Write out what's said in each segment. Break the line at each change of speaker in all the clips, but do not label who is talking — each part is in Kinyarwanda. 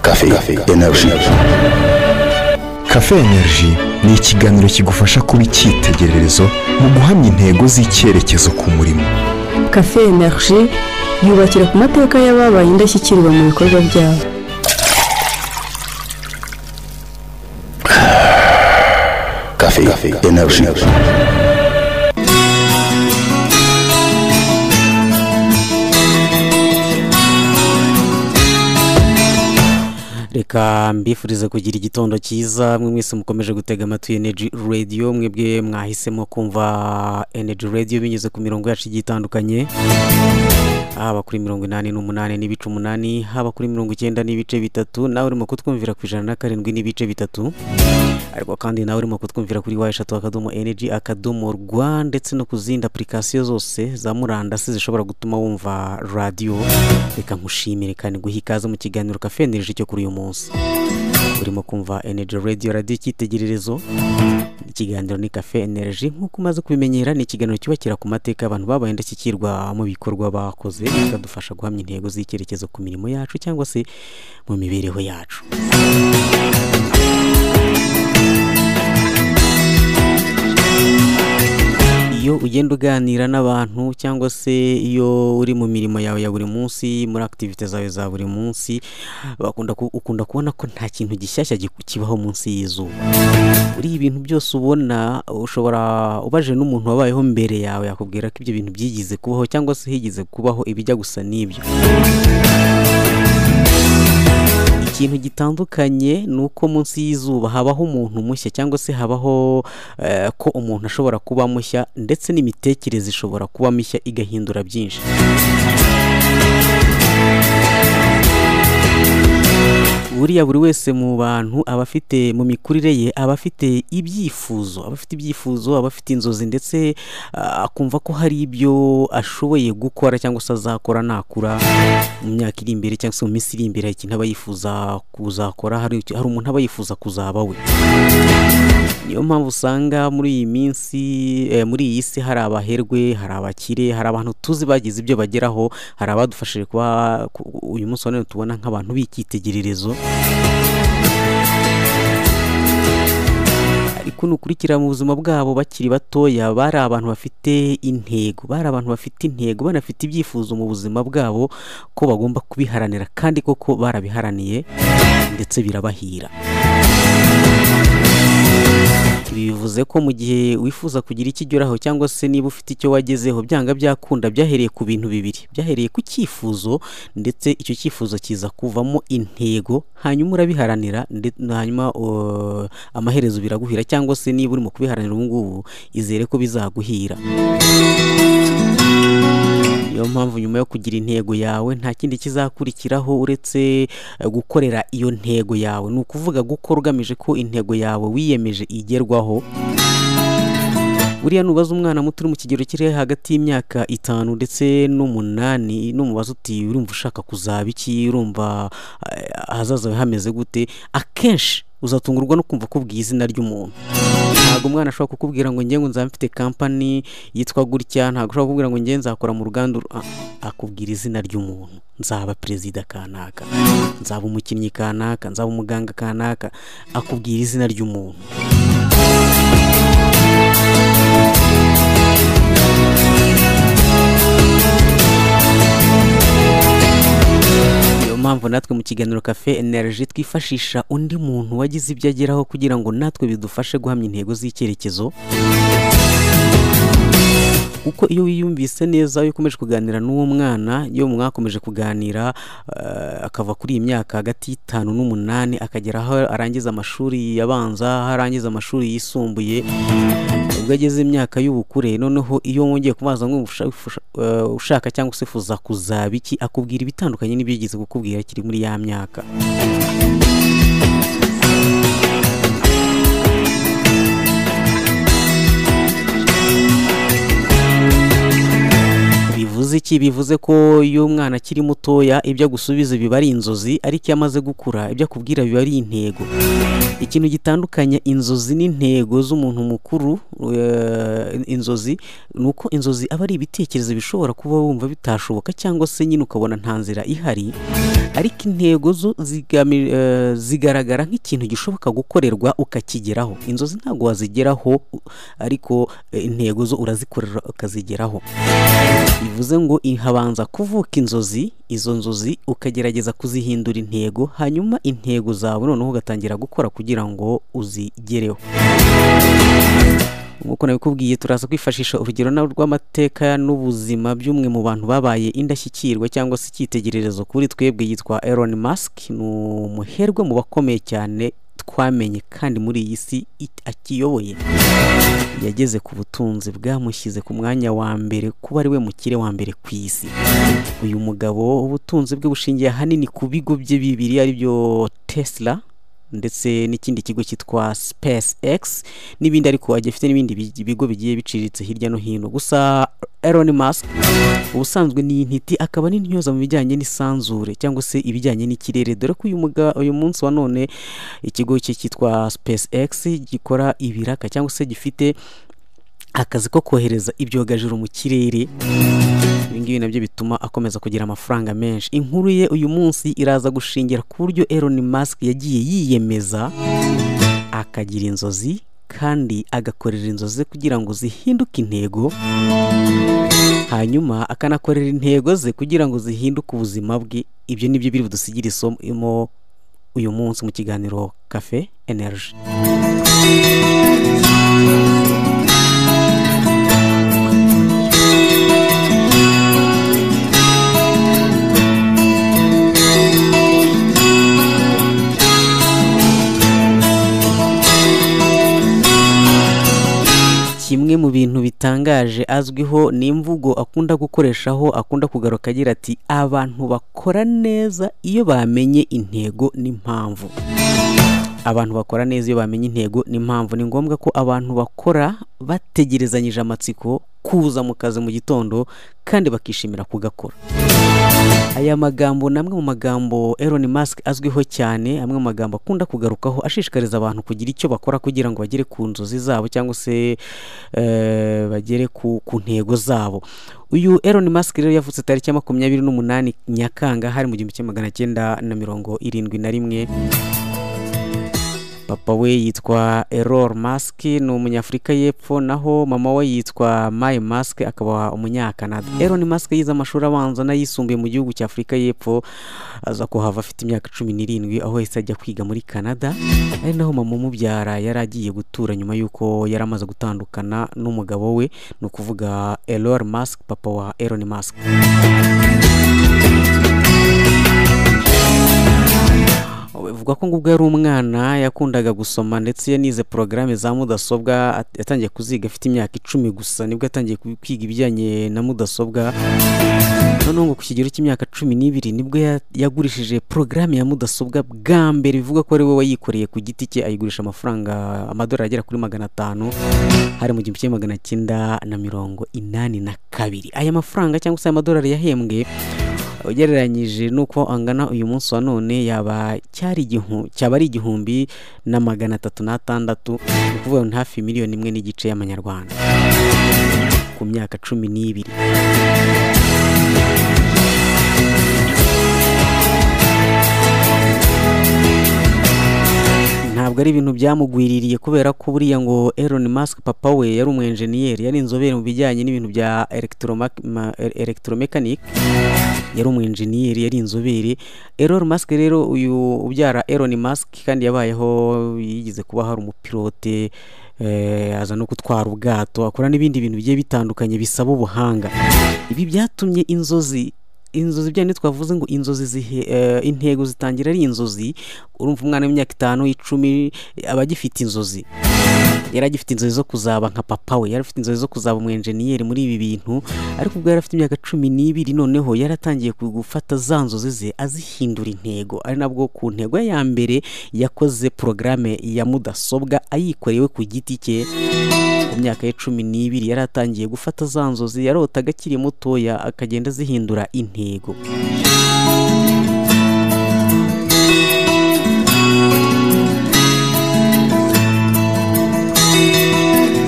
cafe energy
Cafe Energy ni ikiganiro kigufasha kuba icyitegererezo mu guhamya intego z'icyerekezo ku murimo
cafe energy yubakira ku mateka y'ababaye indashyikirwa mu bikorwa byabo
cafe energy
reka mbifurize kugira igitondo cyiza mwe mwese mukomeje gutega amatwi energy radio mwebwe mwahisemo kumva energy radio binyuze ku mirongo yacu igiye itandukanye haba kuri mirongo inani n'umunani n'ibice umunani haba kuri mirongo icyenda n'ibice bitatu nawe urimo kutwumvira ku ijana na karindwi n'ibice bitatu ariko kandi nawe urimo kutwumvira kuri wa eshatu akadomo energy akadomo rwa ndetse no ku zindi apurikasiyo zose za murandasi zishobora gutuma wumva radiyo reka nkushimire kandi guha ikaze mu kiganiro kafe energy cyo kuri uyu munsi urimo kumva energy radio radiyo icyitegererezo ikiganiro ni kafe energy nk'uko umaze kubimenyera ni ikiganiro cyubakira ku mateka abantu babaye indashyikirwa mu bikorwa bakoze bikadufasha guhamya intego z'icyerekezo ku mirimo yacu cyangwa se mu mibereho yacu iyo ugenda uganira n'abantu cyangwa se iyo uri mu mirimo yawe ya buri munsi muri akitivite zawe za buri munsi bakunda ku- ukunda kubona ko nta kintu gishyashya giku- kibaho munsi y'izuba uriya ibintu byose ubona ushobora ubaje n'umuntu wabayeho mbere yawe yakubwira ko ibyo bintu byigize kubaho cyangwa se higeze kubaho ibijya gusa n'ibyo ikintu gitandukanye ni uko munsi y'izuba habaho umuntu mushya cyangwa se habaho eh, ko umuntu ashobora kuba mushya ndetse n'imitekerereze ishobora kuba mishya igahindura byinshi buriya buri wese mu bantu aba afite mu mikurire ye aba afite ibyifuzo aba afite ibyifuzo aba afite inzozi ndetse ah, akumva ko hari ibyo ashoboye gukora cyangwa se azakora nakura mu myaka iri imbere cyangwa se mu minsi iri imbere hari ikintu aba yifuza kuzakora hari icyo- hari umuntu aba yifuza kuzaba we niyo mpamvu usanga muri iyi minsi eh, muri iyi si hari abaherwe hari abakire hari abantu tuzi bagize ibyo bageraho hari abadufashije kuba ku- uyu munsi wa none tubona nk'abantu b'icyitegererezo ariko nukurikira mu buzima bwabo bakiri batoya bari abantu bafite intego bari abantu bafite intego banafite ibyifuzo mu buzima bwabo ko bagomba kubiharanira kandi koko barabiharaniye ndetse birabahira ibi bivuze ko mu gihe wifuza kugira icyo ugeraho cyangwa se niba ufite icyo wagezeho byanga byakunda byahereye ku bintu bibiri byahereye ku cyifuzo ndetse icyo cyifuzo kiza kuvamo intego hanyuma urabiharanira nde- hanyuma uh, amaherezo biraguhira cyangwa se niba urimo kubiharanira ubu ngubu izere ko bizaguhira niyo mpamvu nyuma yo kugira intego yawe nta kindi kizakurikiraho uretse eh, gukorera iyo ntego yawe ni ukuvuga gukora ugamije ko intego yawe wiyemeje igerwaho buriya nubaza umwana muto uri mu kigero kiri hagati y'imyaka itanu ndetse n'umunani numubaza uti urumva ushaka kuzaba iki urumva eh, ahazaza hawe hameze gute akenshi uzatungurwa no kumva ko ubwiye izina ry'umuntu ntabwo umwana ashobora kukubwira ngo njye ngo nzaba mfite kampani yitwa gutya ntabwo ashobora kukubwira ngo njye nzakora mu ruganda ru- Ah, akubwira izina ry'umuntu nzaba perezida kanaka nzaba umukinnyi kanaka nzaba umuganga kanaka akubwira izina ry'umuntu niyo mpamvu natwe mu kiganiro cafe energy twifashisha undi muntu wagize ibyo ageraho kugira ngo natwe bidufashe guhamya intego z'icyerekezo kuko iyo wiyumvise neza iyo ukomeje kuganira n'uwo mwana iyo mwakomeje kuganira eh, akava kuri iyi myaka hagati y'itanu n'umunani akagera aho arangiza amashuri abanza aho arangiza amashuri yisumbuye ubwo ageze imyaka y'ubukure noneho iyo wongeye kubaza ngo usha- usha- eh, ushaka cyangwa se ufuza kuzaba iki akubwira ibitandukanye n'ibyo yigeze kukubwira kiri muri ya myaka bivuze bivuze iki bivuze ko iyo umwana akiri mutoya ibyo agusubiza biba ari inzozi ariko iyo amaze gukura ibyo akubwira biba ari intego ikintu gitandukanya inzozi n'intego z'umuntu mukuru eh, inzozi ni uko inzozi aba ari ibitekerezo bishobora kuba wumva bitashoboka cyangwa se nyine ukabona nta nzira ihari ariko intego zo zigami- eh, zigaragara nk'ikintu gishoboka gukorerwa ukakigeraho inzozi ntabwo wazigeraho u- ariko eh, intego zo urazikorera ukazigeraho bivuze ngo i- habanza kuvuka inzozi izo nzozi ukagerageza kuzihindura intego hanyuma intego zawe noneho ugatangira gukora kugira ngo uzigereho nk'uko nabikubwiye turaza kwifashisha urugero na rw'amateka n'ubuzima by'umwe mu bantu babaye indashyikirwa cyangwa se icyitegererezo kuri twebwe yitwa Elon Musk ni umuherwe mu bakomeye cyane twamenye kandi muri iyi si it- akiyoboye yageze ku butunzi bwamushyize ku mwanya wa mbere kuba ari we mukire wa mbere ku isi uyu mugabo ubutunzi bwe bushingiye ahanini ku bigo bye bibiri aribyo tesla ndetse n'ikindi kigo cyitwa SpaceX n'ibindi ariko agiye afite n'ibindi bi- bigo bigiye biciriritse hirya no hino gusa Elon Musk ubusanzwe ni intiti akaba n'intyoza mu bijyanye n'isanzure cyangwa se ibijyanye n'ikirere dore ko uyu, muga, uyu munsi wa none ikigo cye cyitwa SpaceX gikora ibiraka cyangwa se gifite akazi ko kohereza ibyogajuru mu kirere ibi ngibi nabyo bituma akomeza kugira amafaranga menshi inkuru ye uyu munsi iraza gushingira ku buryo Elon Musk yagiye yiyemeza akagira inzozi kandi agakorera inzozi ze kugira ngo zihinduke intego hanyuma akanakorera intego ze kugira ngo zihinduke ubuzima bwe ibyo nibyo biri budusigire isomo uyu munsi mu kiganiro cafe energy kimwe mu bintu bitangaje azwiho ni imvugo akunda gukoreshaho akunda kugaruka agira ati abantu bakora neza iyo bamenye intego n'impamvu abantu bakora neza iyo bamenye intego n'impamvu ni ngombwa ko abantu bakora bategerezanyije amatsiko kuza mu kazi mu gitondo kandi bakishimira kugakora aya magambo ni amwe mu magambo Elon Musk azwiho cyane amwe mu magambo akunda kugarukaho ashishikariza abantu kugira icyo bakora kugira ngo bagere ku nzozi zabo cyangwa se eh, bagere ku, ku ntego zabo uyu Elon Musk rero yavutse tariki ya makumyabiri n'umunani Nyakanga hari mu gihumbi kimwe magana cyenda na mirongo irindwi na rimwe papa we yitwa Elon Musk ni umunyafurika y'epfo naho mama we yitwa May Musk akaba umunyakanada Elon Musk yize amashuri abanza n'ayisumbuye mu gihugu cya Afurika y'epfo aza kuhava afite imyaka cumi n'irindwi aho yahise ajya kwiga muri Canada ari naho mama umubyara yari agiye gutura nyuma y'uko yari amaze gutandukana n'umugabo we ni ukuvuga Elon Musk papa wa Elon Musk bivuga ko ngo ubwo yari umwana yakundaga gusoma ndetse yanize porogaramu za mudasobwa at- yatangiye kuziga afite imyaka icumi gusa nibwo yatangiye ku- kwiga ibijyanye na mudasobwa noneho ngo ku kigero cy'imyaka cumi n'ibiri nibwo ya- yagurishije porogaramu ya mudasobwa bwa mbere bivuga ko ari we wayikoreye ku giti cye ayigurisha amafaranga amadolari agera kuri magana atanu hari mu gihumbi kimwe magana cyenda na mirongo inani na kabiri aya mafaranga cyangwa se aya madolari yahembwe ugereranyije n'uko angana uyu munsi wa none yaba cyari igihu- cyaba ari igihumbi na magana atatu n'atandatu ni ukuvuga ngo ni hafi miliyoni imwe n'igice y'amanyarwanda ku myaka cumi n'ibiri ntabwo ari ibintu byamugwiririye kubera ko buriya ngo Elon Musk papa we yari umwenjeniyeri yari inzobere mu bijyanye n'ibintu bya electroma- ma- e- electromechanic yari umwenjeniyeri yari inzobere Elon Musk rero uyu ubyara Elon Musk kandi yabayeho yigeze kuba hari umupilote eh, aza no gutwara ubwato akora n'ibindi bintu bigiye bitandukanye bisaba ubuhanga ibi byatumye inzozi inzozi bya twavuze ngo inzozi zihe, eh, intego zitangira ari inzozi urumva umwana w'imyaka itanu icumi aba agifite inzozi yari agifite inzozi zo kuzaba nka papa we yari afite inzozi zo kuzaba umu enjeniyeri muri ibi bintu ariko ubwo yari afite imyaka cumi n'ibiri noneho yari atangiye ku- gufata za nzozi ze azihindura intego ari nabwo ku ntego ye ya mbere yakoze porogaramu ya mudasobwa ayikorewe ku giti cye ku myaka ye cumi n'ibiri yari atangiye gufata za nzozi yarotaga akiri mutoya akagenda azihindura intego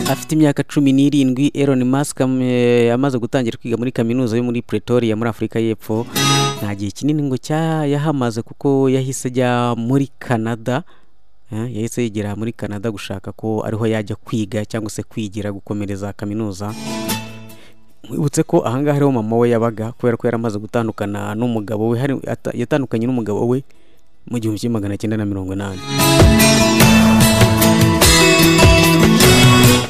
afite imyaka cumi n'irindwi Elon Musk am- eh, yamaze gutangira kwiga muri kaminuza yo muri Pretoria muri Afurika y'Epfo nta gihe kinini ngo cya yahamaze kuko yahise ajya muri Canada Eh, yahise yigera muri Canada gushaka ko ariho yajya kwiga cyangwa se kwigira gukomereza kaminuza mwibutse ko ahangaha ariho mama we yabaga kubera ko yaramaze gutandukana n'umugabo we hari ata- yatandukanye n'umugabo we mu gihumbi kimwe magana cyenda na mirongo inani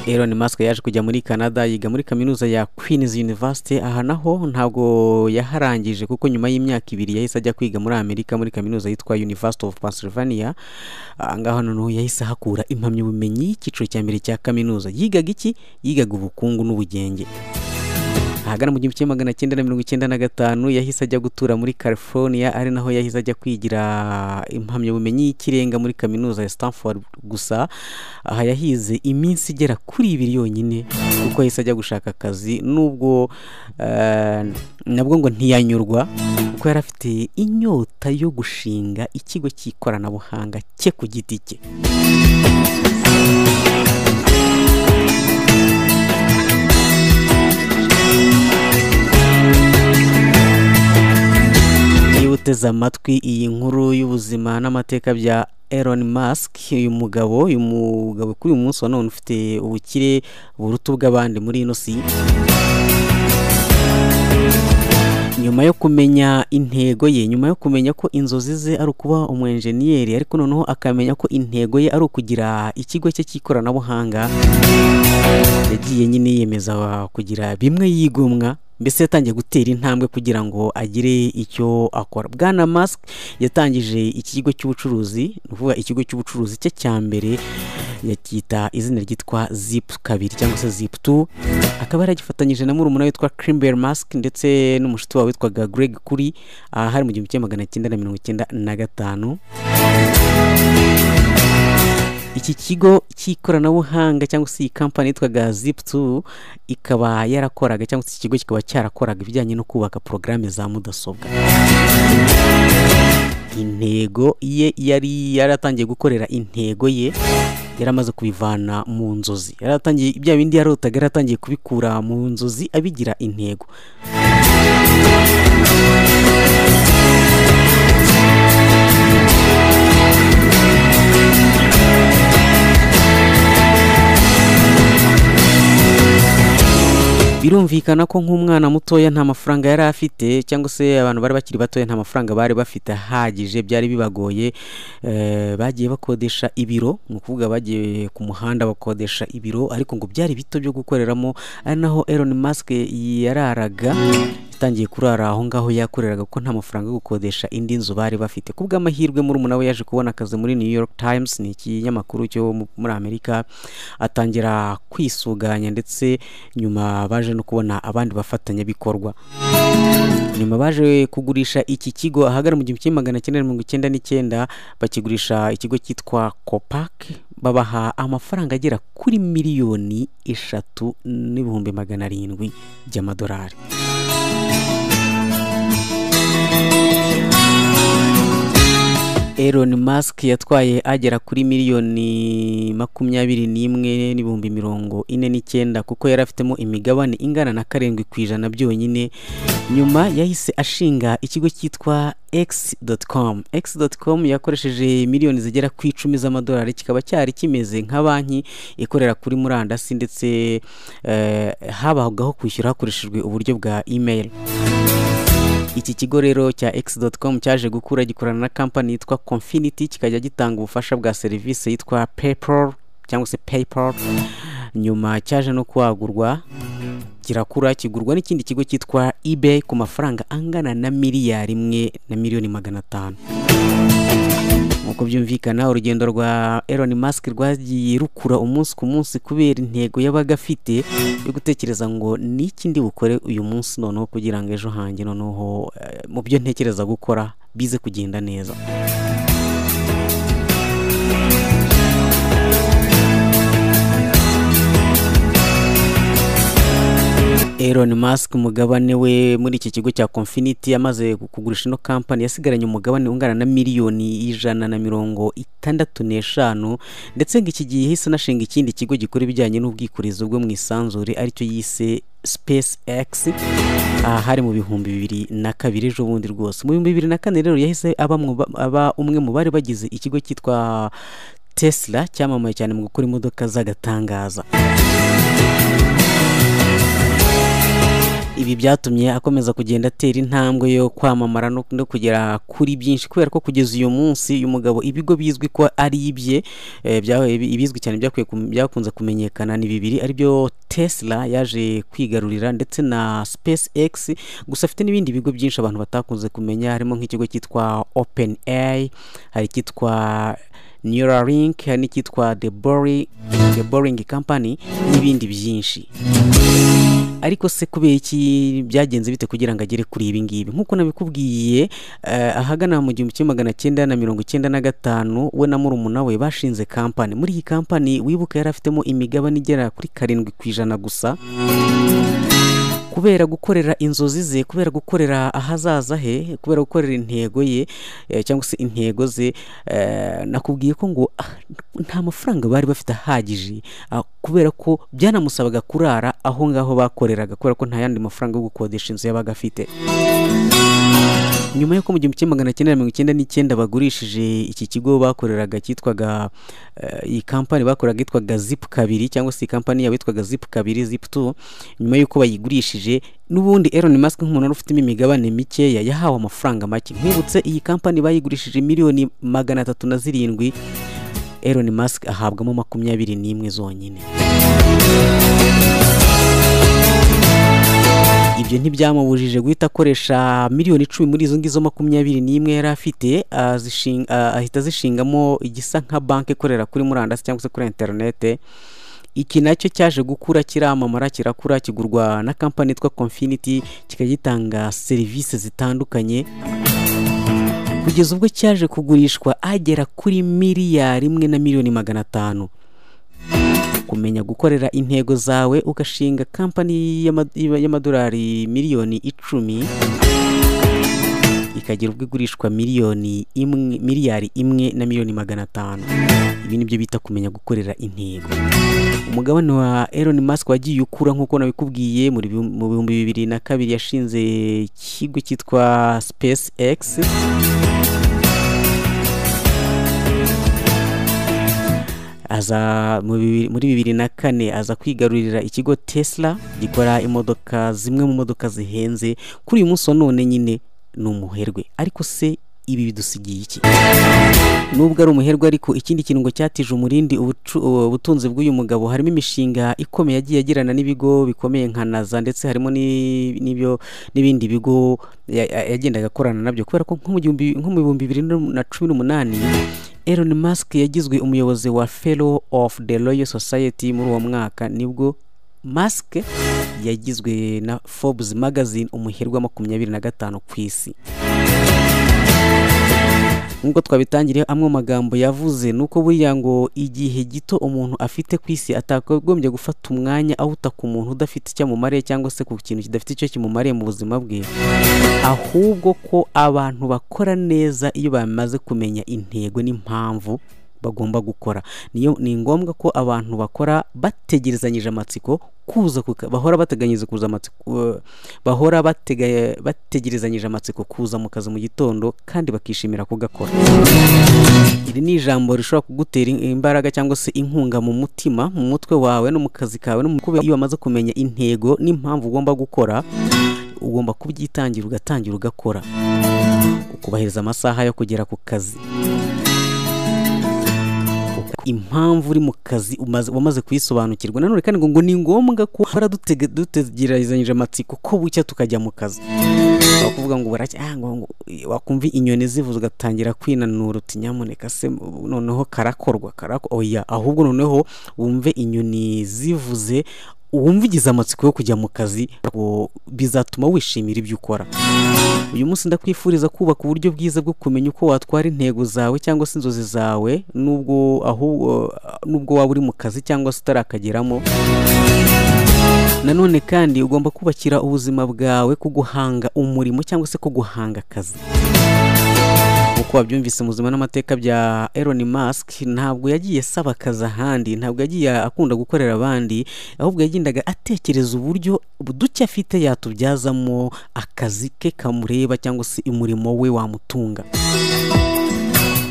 Elon Musk yaje kujya muri Canada yiga muri kaminuza ya Queen's University aha naho ntabwo yaharangije kuko nyuma y'imyaka ibiri yahise ajya kwiga muri Amerika muri kaminuza yitwa University of Pennsylvania ahangaha noneho yahise ahakura impamyabumenyi y'icyiciro cya mbere cya kaminuza yigaga iki yigaga ubukungu n'ubugenge ahagana mu gihumbi kimwe magana cyenda na mirongo icyenda na gatanu yahise ajya gutura muri california ari naho yahise ajya kwigira impamyabumenyi y'ikirenga muri kaminuza ya stanford gusa aha yahize iminsi igera kuri ibiri yonyine kuko yahise ajya gushaka akazi nubwo eh, nabwo ngo ntiyanyurwa kuko yari afite inyota yo gushinga ikigo cy'ikoranabuhanga cye ku giti cye niba uteze amatwi iyi nkuru y'ubuzima n'amateka bya Elon Musk uyu mugabo uyu mugabo kuri uyu munsi wa none ufite ubukire buruta ubw'abandi muri ino si nyuma yo kumenya intego ye nyuma yo kumenya ko inzozi ze ari ukuba umu enjeniyeri ariko noneho akamenya ko intego ye ari ukugira ikigo cye cy'ikoranabuhanga yagiye nyine yiyemeza kugira bimwe yigomwa mbese yatangiye gutera intambwe kugira ngo agire icyo akora bwana Musk yatangije iki kigo cy'ubucuruzi ni ukuvuga ikigo cy'ubucuruzi cye cya mbere yacyita izina ryitwa zip kabiri cyangwa se zip tu akaba yaragifatanyije na murumuna we witwa Kimber Musk ndetse n'umushuti wabo witwaga Greg Kuri aha hari mu gihumbi kimwe magana cyenda na mirongo icyenda na gatanu iki kigo cy'ikoranabuhanga cyangwa se iyi kampani yitwaga zip2 ikaba yarakoraga cyangwa se iki kigo kikaba cyarakoraga ibijyanye no kubaka porogaramu za mudasobwa intego ye yari yaratangiye gukorera intego ye yaramaze kubivana mu nzozi yaratangiye bya bindi yarotaga yaratangiye kubikura mu nzozi abigira intego birumvikana ko nk'umwana mutoya nta mafaranga yari afite cyangwa se abantu bari bakiri batoya nta mafaranga bari bafite ahagije byari bibagoye eh, bagiye bakodesha ibiro ni ukuvuga bagiye ku muhanda bakodesha ibiro ariko ngo byari bito byo gukoreramo ari naho Elon Musk yararaga yatangiye kurara aho ngaho yakoreraga kuko nta mafaranga yo gukodesha indi nzu bari bafite ku bw'amahirwe murumuna we yaje kubona akazi muri New York Times ni ikinyamakuru cyo mu- muri Amerika atangira kwisuganya ndetse nyuma baje no kubona abandi bafatanyabikorwa nyuma baje kugurisha iki kigo ahagana mu gihumbi kimwe magana cyenda mirongo icyenda n'icyenda bakigurisha ikigo cyitwa kopake babaha amafaranga agera kuri miliyoni eshatu n'ibihumbi magana arindwi by'amadolari Elon Musk yatwaye agera kuri miliyoni makumyabiri n'imwe n'ibihumbi mirongo ine n'icyenda kuko yari afitemo imigabane ingana na karindwi ku ijana byonyine nyuma yahise ashinga ikigo cyitwa x.com x.com yakoresheje miliyoni zigera ku icumi z'amadolari kikaba cyari kimeze nka banki ikorera kuri murandasi ndetse eh, habagaho kwishyura hakoreshejwe uburyo bwa email iki kigo rero cya x.com cyaje gukura gikorana na kampani yitwa Confinity kikajya gitanga ubufasha bwa serivisi yitwa PayPal cyangwa se PayPal nyuma cyaje no kwagurwa kirakura kigurwa n'ikindi kigo cyitwa eBay ku mafaranga angana na miliyari imwe na miliyoni magana atanu nk'uko byumvikana urugendo rwa Elon Musk rwagiye rukura umunsi ku munsi kubera intego yabaga afite yo gutekereza ngo ni iki ndi bukore uyu munsi noneho kugira ngo ejo hanjye noneho eh, mu byo ntekereza gukora bize kugenda neza Elon Musk umugabane we muri iki kigo cya Confinity yamaze kugurisha ino kampani yasigaranye umugabane ungana na miliyoni ijana na mirongo itandatu n'eshanu ndetse ngo iki gihe yahise anashinga ikindi kigo gikora ibijyanye n'ubwikorezi bwo mu isanzure aricyo yise Space X aha hari mu bihumbi bibiri na kabiri ejo bundi rwose mu bihumbi bibiri na kane rero yahise aba mu ba- aba umwe mu bari bagize ikigo cyitwa Tesla cyamamaye cyane mu gukora imodoka z'agatangaza ibi byatumye akomeza kugenda atera intambwe yo kwamamara no no kugera kuri byinshi kubera ko kugeza uyu munsi uyu mugabo ibigo bizwi ko ari ibye eh, byabaye bi- ibizwi cyane byakwiye kum- byakunze kumenyekana ni bibiri aribyo Tesla yaje kwigarurira ndetse na SpaceX gusa afite n'ibindi bigo byinshi abantu batakunze kumenya harimo nk'ikigo cyitwa OpenAI hari icyitwa Neuralink hari n'icyitwa The Boring The Boring Company n'ibindi byinshi ariko se kubera iki byagenze bite kugira ngo agere kuri ibi ngibi nk'uko nabikubwiye eh, ahagana mu gihumbi kimwe magana cyenda na mirongo icyenda na gatanu we na murumuna we bashinze kampani muri iyi kampani wibuka yari afitemo imigabane igera kuri karindwi ku ijana gusa kubera gukorera inzozi ze kubera gukorera ahazaza he kubera gukorera intego ye eh, cyangwa se intego ze eh, nakubwiye ko ngo ah, nta mafaranga bari bafite ahagije ah, kubera ko byanamusabaga kurara aho ngaho bakoreraga kubera ko nta yandi mafaranga yo gukodesha inzu yabaga afite nyuma y'uko mu gihumbi kimwe magana cyenda na mirongo icyenda n'icyenda bagurishije iki kigo bakoreraga cyitwaga eh, iyi kampani bakoreraga yitwaga zip kabiri cyangwa se iyi kampani yabo yitwaga zip kabiri zip tu nyuma y'uko bayigurishije n'ubundi Elon Musk nk'umuntu wari ufitemo imigabane mikeya yahawe amafaranga make nkibutse iyi kampani bayigurishije miliyoni magana atatu na zirindwi Elon Musk ahabwamo makumyabiri n'imwe zonyine ibyo ntibyamubujije guhita akoresha miliyoni icumi muri izo ngizo makumyabiri n'imwe yari afite azishinga- a- ahita azishingamo igisa nka banki ikorera kuri murandasi cyangwa se kuri interinete iki nacyo cyaje gukura kiramamara kirakura kigurwa na kampani yitwa Confinity kikajya gitanga serivisi zitandukanye kugeza ubwo cyaje kugurishwa agera kuri miliyari imwe na miliyoni magana atanu kumenya gukorera intego zawe ugashinga kampani y'ama- y'amadolari miliyoni icumi ikagira ubwo igurishwa miliyoni imwe miliyari imwe na miliyoni magana atanu ibi ni byo bita kumenya gukorera intego umugabane wa Elon Musk wagiye ukura nk'uko nabikubwiye muri bihu- mu bihumbi bibiri na kabiri yashinze ikigo cyitwa SpaceX aza mu bibi- muri bibiri na kane aza kwigarurira ikigo Tesla gikora imodoka zimwe mu modoka zihenze kuri uyu munsi wa none nyine ni umuherwe ariko se ibi bidusigiye iki nubwo ari umuherwe ariko ikindi kintu ngo cyatije umurindi ubucu- ubutunzi bw'uyu mugabo harimo imishinga ikomeye yagiye agirana n'ibigo bikomeye nka naza ndetse harimo ni- n'ibyo n'ibindi bigo ya- ya- yagendaga akorana nabyo kubera ko nko mu gihumbi- nko mu bihumbi bibiri na cumi n'umunani Elon Musk yagizwe umuyobozi wa Fellow of the Royal Society muri uwo mwaka nibwo Musk yagizwe na Forbes magazine umuherwe wa makumyabiri na gatanu ku isi nk'uko twabitangiriye amwe mu magambo yavuze ni uko buriya ngo igihe gito umuntu afite ku isi atagombye gufata umwanya awuta ku muntu udafite icyo amumariye cyangwa se ku kintu kidafite icyo kimumariye mu buzima bwe ahubwo ko abantu bakora neza iyo bamaze kumenya intego n'impamvu bagomba gukora niyo ni ngombwa ko abantu bakora bategerezanyije amatsiko kuza kuka- bahora bateganyiriza kuza amatsiko eh, bahora batega- bategerezanyije amatsiko kuza mu kazi mu gitondo kandi bakishimira kugakora iri ni ijambo rishobora kugutera imbaraga cyangwa se inkunga mu mutima mu mutwe wawe no mu kazi kawe no mu kubera iyo wamaze kumenya intego n'impamvu ugomba gukora ugomba kubyitangira ugatangira ugakora ukubahiriza amasaha yo kugera ku kazi impamvu uri mu kazi umaze- wamaze kuyisobanukirwa nanone kandi ngo ngo ni ngombwa ko bara dutege- dutegerezanyije amatsiko ko bucya tukajya mu kazi Aho kuvuga ngo baracya ah, ngo- ngo- wakumva inyoni zivuze ugatangira kwinanura uti nyamuneka se noneho karakorwa karako oya ahubwo noneho wumve inyoni zivuze wumva ugize amatsiko yo kujya mu kazi ngo bizatuma wishimira ibyo ukora uyu munsi ndakwifuriza kubaka uburyo bwiza bwo kumenya uko watwara intego zawe cyangwa se inzozi zawe nubwo ahubwo nubwo waba uri mu kazi cyangwa se utarakageramo nanone kandi ugomba kubakira ubuzima bwawe ku guhanga umurimo cyangwa se ku guhanga akazi uko wabyumvise mu buzima n'amateka bya Elon Musk ntabwo yagiye asaba akazi ahandi ntabwo yagiye akunda gukorera abandi ahubwo yagendaga atekereza uburyo duke afite yatubyazamo akazi ke kamureba cyangwa se umurimo we wamutunga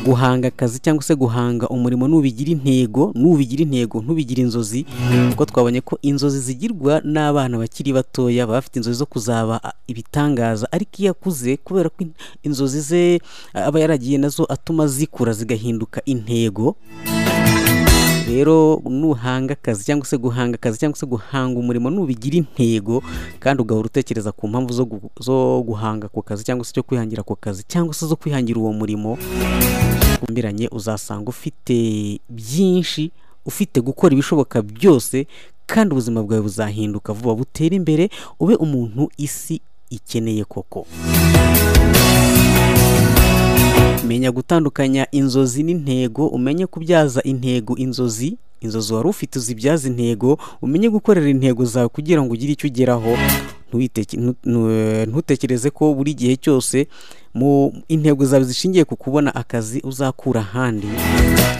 guhanga akazi cyangwa se guhanga umurimo nubigira intego nubigira intego ntubigira inzozi kuko twabonye ko inzozi zigirwa n'abana bakiri batoya baba bafite inzozi zo kuzaba a, ibitangaza ariko iyo akuze kubera ko in- inzozi ze a, aba yaragiye nazo atuma zikura zigahinduka intego rero nuhanga akazi cyangwa se guhanga akazi cyangwa se guhanga umurimo nubigira intego kandi ugahora utekereza ku mpamvu zo, gu- zo guhanga ako kazi cyangwa se cyo kwihangira ako kazi cyangwa se zo kwihangira uwo murimo umbiranye uzasanga ufite byinshi ufite gukora ibishoboka byose kandi ubuzima bwawe buzahinduka vuba butere imbere ube umuntu isi ikeneye koko menya gutandukanya inzozi n'intego umenye kubyaza intego inzozi inzozi wari ufite uzibyaza intego umenye gukorera intego zawe kugira ngo ugire icyo ugeraho Ntuwiteke- ntu- ntu- eh, ntutekereze ko buri gihe cyose mu intego zawe zishingiye ku kubona akazi uzakura ahandi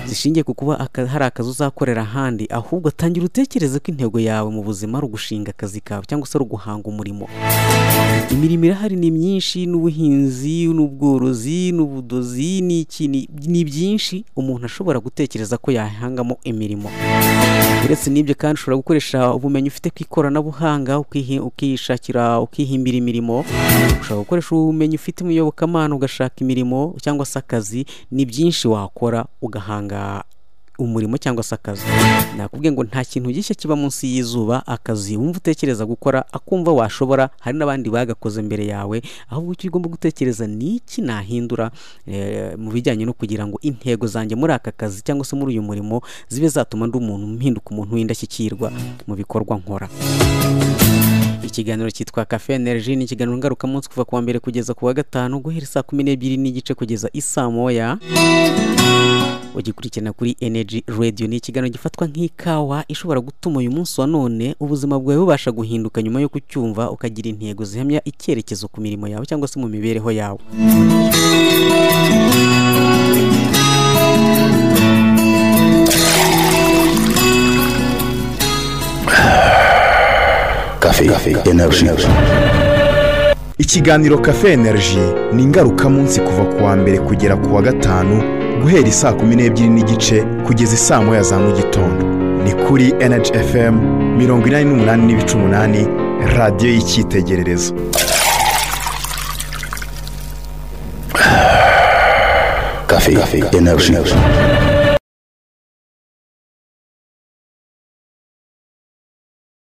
zishingiye ku kuba aka- hari akazi uzakorera ahandi ahubwo tangira utekereze ko intego yawe mu buzima ari ugushinga akazi kawe cyangwa se ari uguhanga umurimo imirimo irahari ni myinshi n'ubuhinzi n'ubworozi n'ubudozi n'iki ni- ni byinshi umuntu ashobora gutekereza ko yahangamo imirimo uretse n'ibyo kandi ushobora gukoresha ubumenyi ufite ku ikoranabuhanga ukihi- ukishakira ukihimbira imirimo ushobora gukoresha ubumenyi ufite mu iyobokamana ugashaka imirimo cyangwa se akazi ni byinshi wakora ugahanga umurimo cyangwa se akazi nakubwiye ngo nta kintu gishya kiba munsi y'izuba akazi wumva utekereza gukora akumva washobora hari n'abandi bagakoze mbere yawe ahubwo icyo ugomba gutekereza ni iki nahindura eh, mu bijyanye no kugira ngo intego zanjye muri aka kazi cyangwa se muri uyu murimo zibe zatuma ndi umuntu mpinduka umuntu w'indashyikirwa mu bikorwa nkora ikiganiro cyitwa kafe energy ni ikiganiro ngarukamunsi kuva ku wa mbere kugeza ku wa gatanu guhera saa kumi n'ebyiri n'igice kugeza isaa moya ugikurikirana kuri energy radio ni ikiganiro gifatwa nk'ikawa ishobora gutuma uyu munsi wa none ubuzima bwawe bubasha guhinduka nyuma yo kucyumva ukagira intego zihamya icyerekezo ku mirimo yawe cyangwa se mu mibereho yawe
Café, énergie.
ikiganiro kafe energy ni ingarukamunsi kuva ku wa mbere kugera ku wa gatanu guhera isaa kumi n'ebyiri n'igice kugeza isaa moya za mu gitondo ni kuri energy fm mirongo inani n'umunani n'ibice umunani radiyo y'icyitegererezo
Café, énergie.